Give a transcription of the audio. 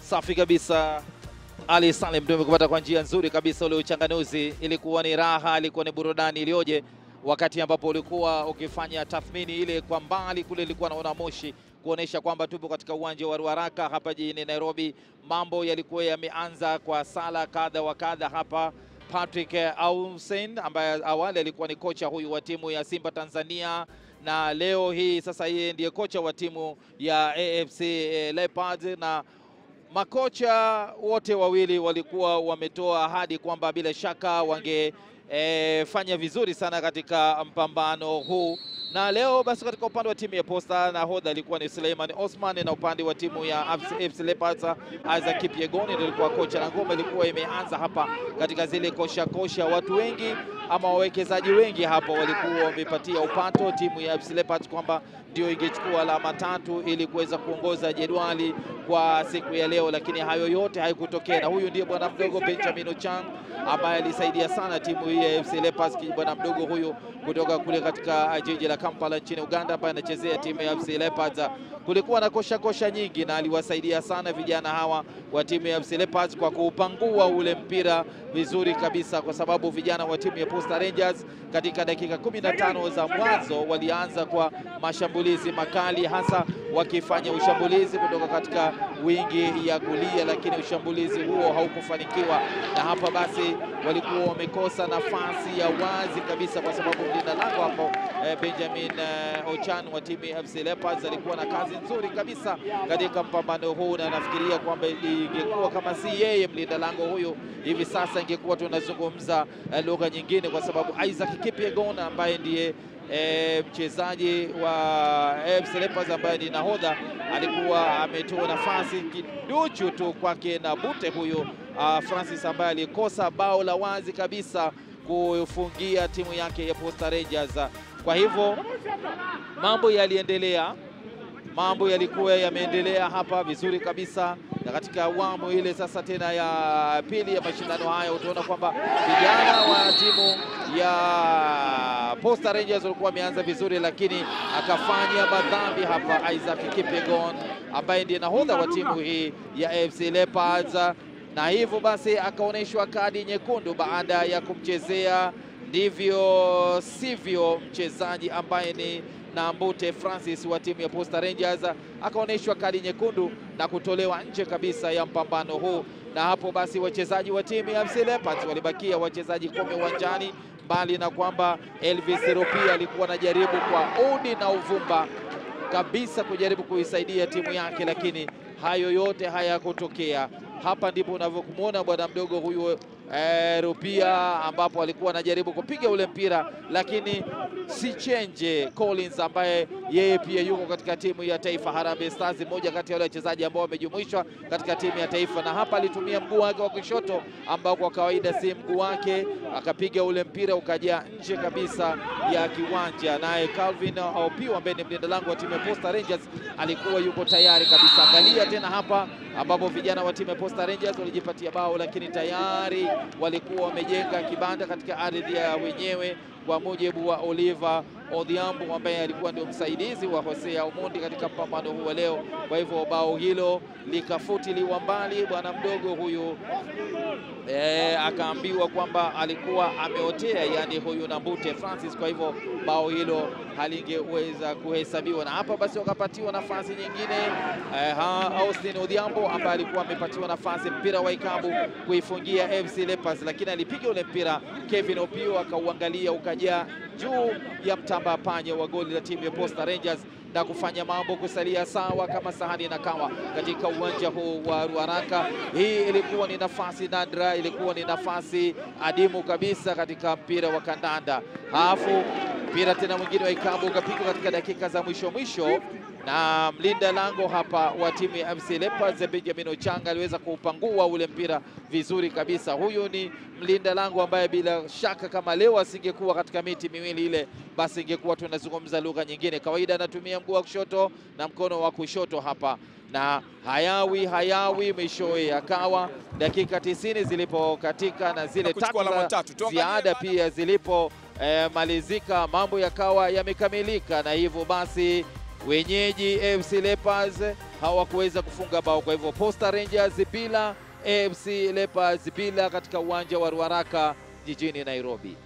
Safi kabisa. Ali Salim ndio umekupata kwa njia nzuri kabisa. Ule uchanganuzi ilikuwa ni raha, ilikuwa ni burudani iliyoje, wakati ambapo ulikuwa ukifanya tathmini ile kwa mbali kule, ilikuwa naona moshi kuonesha kwamba tupo katika uwanja wa Ruaraka hapa jijini Nairobi. Mambo yalikuwa yameanza kwa sala kadha wa kadha hapa. Patrick Ausen ambaye awali alikuwa ni kocha huyu wa timu ya Simba Tanzania na leo hii sasa yeye ndiye kocha wa timu ya AFC Leopards na makocha wote wawili walikuwa wametoa ahadi kwamba bila shaka wangefanya e, vizuri sana katika mpambano huu na leo basi, katika upande wa timu ya Posta nahodha alikuwa ni Suleiman Osman, na upande wa timu ya AFC Leopards Isaac Kipyegoni ndio alikuwa kocha, na ngoma ilikuwa imeanza hapa katika zile kosha kosha. Watu wengi ama wawekezaji wengi hapa walikuwa wamepatia upato timu ya AFC Leopards kwamba ndio ingechukua alama tatu ili kuweza kuongoza jedwali kwa siku ya leo, lakini hayo yote haikutokea, na huyu ndiye bwana mdogo Benjamin Ochang ambaye alisaidia sana timu hii ya AFC Leopards, bwana mdogo huyu kutoka kule katika jiji la Kampala nchini Uganda, ambaye anachezea timu ya AFC Leopards. Kulikuwa na kosha kosha nyingi, na aliwasaidia sana vijana hawa wa timu ya AFC Leopards kwa kuupangua ule mpira vizuri kabisa, kwa sababu vijana wa timu ya Posta Rangers katika dakika 15 za mwanzo walianza kwa mashambulizi makali, hasa wakifanya ushambulizi kutoka katika wingi ya kulia, lakini ushambulizi huo haukufanikiwa, na hapa basi walikuwa wamekosa nafasi ya wazi kabisa, kwa sababu mlinda lango hapo eh, Benjamin eh, Ochan wa timu ya AFC Leopards alikuwa na kazi nzuri kabisa katika mpambano huu, na nafikiria kwamba ingekuwa kama si yeye mlinda lango huyu, hivi sasa ingekuwa tunazungumza eh, lugha nyingine, kwa sababu Isaac Kipyegon ambaye ndiye E, mchezaji wa AFC Leopards ambaye ni nahodha alikuwa ametoa nafasi kiduchu tu kwake na Bute huyo uh, Francis ambaye alikosa bao la wazi kabisa kufungia timu yake ya Posta Rangers. Kwa hivyo mambo yaliendelea, mambo yalikuwa yameendelea hapa vizuri kabisa, na katika awamu ile sasa tena ya pili ya mashindano haya utaona kwamba vijana wa timu ya Posta Rangers walikuwa wameanza vizuri, lakini akafanya madhambi hapa Isaac Kipyegon ambaye ndiye nahodha wa timu hii ya AFC Leopards, na hivyo basi akaonyeshwa kadi nyekundu baada ya kumchezea ndivyo sivyo mchezaji ambaye ni Nambute Francis wa timu ya Posta Rangers akaonyeshwa kadi nyekundu na kutolewa nje kabisa ya mpambano huu, na hapo basi wachezaji wa timu ya AFC Leopards walibakia wachezaji kumi uwanjani, mbali na kwamba Elvis Rupia alikuwa anajaribu kwa udi na uvumba kabisa kujaribu kuisaidia timu yake, lakini hayo yote hayakutokea. Hapa ndipo unavyomwona bwana mdogo huyu eh, Rupia ambapo alikuwa anajaribu kupiga ule mpira lakini si Chenje Collins ambaye yeye pia yuko katika timu ya taifa Harambee Stars, mmoja kati ya wale wachezaji ambao wamejumuishwa katika timu ya taifa, na hapa alitumia mguu wake wa kushoto ambao kwa kawaida si mguu wake, akapiga ule mpira ukajaa nje kabisa ya kiwanja, naye Calvin Opio ambaye ni mlinda lango wa timu ya Posta Rangers alikuwa yuko tayari kabisa. Angalia tena hapa ambapo vijana wa timu ya Posta Rangers walijipatia bao, lakini tayari walikuwa wamejenga kibanda katika ardhi ya wenyewe kwa mujibu wa Oliver Odhiambo ambaye alikuwa ndio msaidizi wa Hosea Omondi katika mpambano huu wa leo. Kwa hivyo bao hilo likafutiliwa mbali, bwana mdogo huyu e, akaambiwa kwamba alikuwa ameotea, yani huyu Nambute Francis. Kwa hivyo bao hilo halingeweza kuhesabiwa, na hapa basi wakapatiwa nafasi nyingine e, Austin Odhiambo ambaye alikuwa amepatiwa nafasi mpira wa ikabu kuifungia AFC Leopards, lakini alipiga ule mpira Kevin Opio akauangalia ukajaa juu ya mtamba panya wa goli la timu ya Posta Rangers na kufanya mambo kusalia sawa kama sahani na kawa katika uwanja huu wa Ruaraka. Hii ilikuwa ni nafasi nadra, ilikuwa ni nafasi adimu kabisa katika mpira wa kandanda. Halafu mpira tena mwingine wa ikabu ukapigwa katika dakika za mwisho mwisho na mlinda lango hapa wa timu ya AFC Leopards Benjamin Ochanga aliweza kuupangua ule mpira vizuri kabisa. Huyu ni mlinda lango ambaye bila shaka kama leo asingekuwa katika miti miwili ile, basi ingekuwa tunazungumza lugha nyingine. Kawaida anatumia mguu wa kushoto na mkono wa kushoto hapa, na hayawi hayawi, mwishowe akawa dakika tisini zilipokatika na zile Kuchukua tatu alama za tatu. Tuangalie ziada baada- pia zilipo eh, malizika mambo yakawa yamekamilika, na hivyo basi wenyeji AFC Leopards hawakuweza kufunga bao. Kwa hivyo Posta Rangers bila, AFC Leopards bila katika uwanja wa Ruaraka jijini Nairobi.